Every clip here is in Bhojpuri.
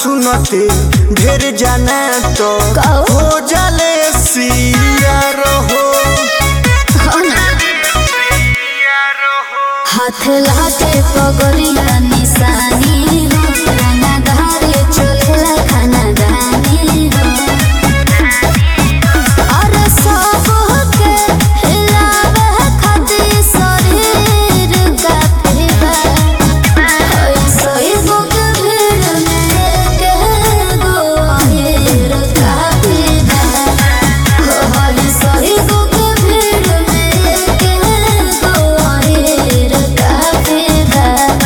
सुनते ढेर जाना तो कहो। हो जाले सिया रहो हाथ लाटे पगड़िया निशानी हो खाना धारे चलेला खाना दानी हो और सब के हिलावे खातिर शरीर का फेवा ऐसे बुक भीड़ में के गो अहिर का फेवा हरी सही बुक भीड़ में के गो अहिर का फेवा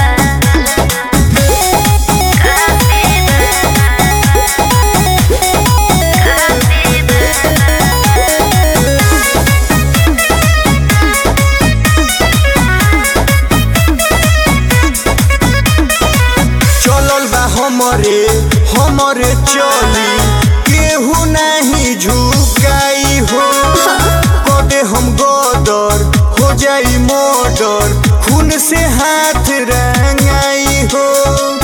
चलल बा हमरे हमरे चली केहू नहीं झुकाई हो कदे हम गदर हो जाई मर्डर खून से हाथ रंगाई हो